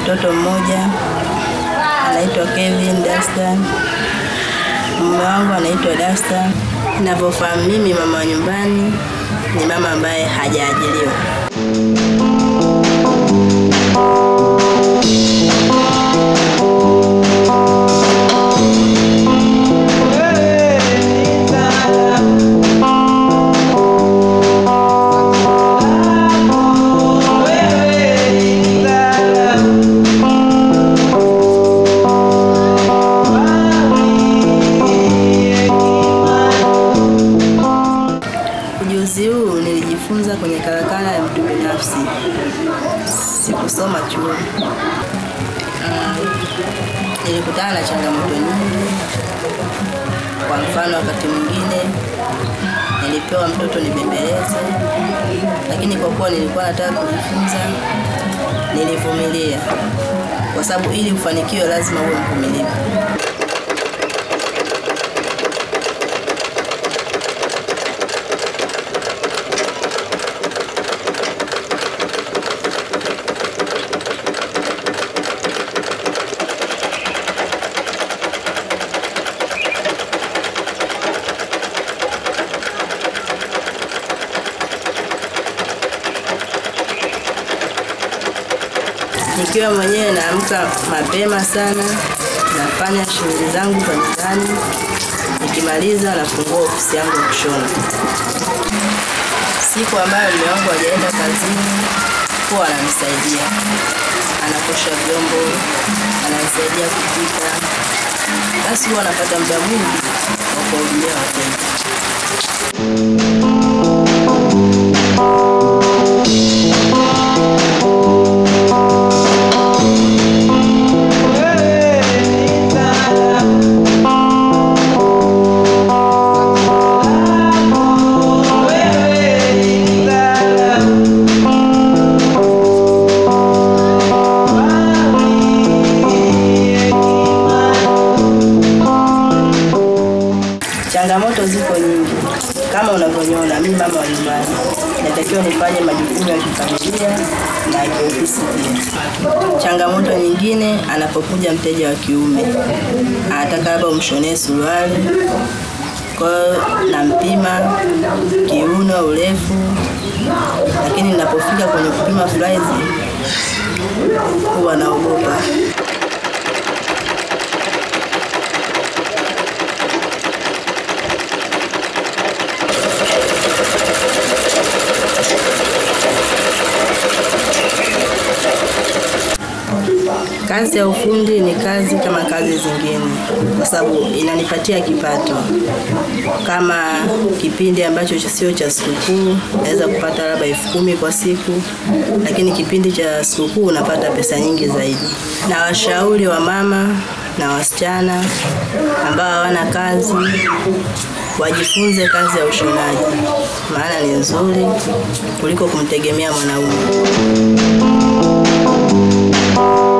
mtoto mmoja anaitwa Kevin Dastan. Mume wangu anaitwa Dastan. Ninavyofahamu mimi, mama wa nyumbani ni mama ambaye hajaajiriwa. Ujuzi huu nilijifunza kwenye karakana ya mtu binafsi, sikusoma chuo. Ah, nilikutana na changamoto nyingi. Kwa mfano, wakati mwingine nilipewa mtoto nibembeleze, lakini kwa kuwa nilikuwa nataka kujifunza, nilivumilia, kwa sababu ili ufanikiwe lazima uwe mvumilivu. Nikiwa mwenyewe naamka mapema sana, nafanya shughuli zangu za mtaani, nikimaliza nafungua ofisi yangu ya kushona. Siku ambayo mume wangu hajaenda kazini, huwa ananisaidia, anakosha vyombo, ananisaidia kupika, basi huwa anapata muda mwingi wa kuwahudumia wateja. Changamoto ziko nyingi kama unavyoniona, mimi mama wa nyumbani, natakiwa nifanye majukumu ya kifamilia na ya kiofisi pia. Changamoto nyingine, anapokuja mteja wa kiume anataka labda umshonee suruali, kwa hiyo nampima kiuno, urefu, lakini ninapofika kwenye kupima fraizi huwa naogopa. Kazi ya ufundi ni kazi kama kazi zingine, kwa sababu inanipatia kipato. Kama kipindi ambacho sio cha sikukuu, naweza kupata labda elfu kumi kwa siku, lakini kipindi cha sikukuu unapata pesa nyingi zaidi. Na washauri wa mama na wasichana ambao hawana kazi wajifunze kazi ya ushonaji, maana ni nzuri kuliko kumtegemea mwanaume.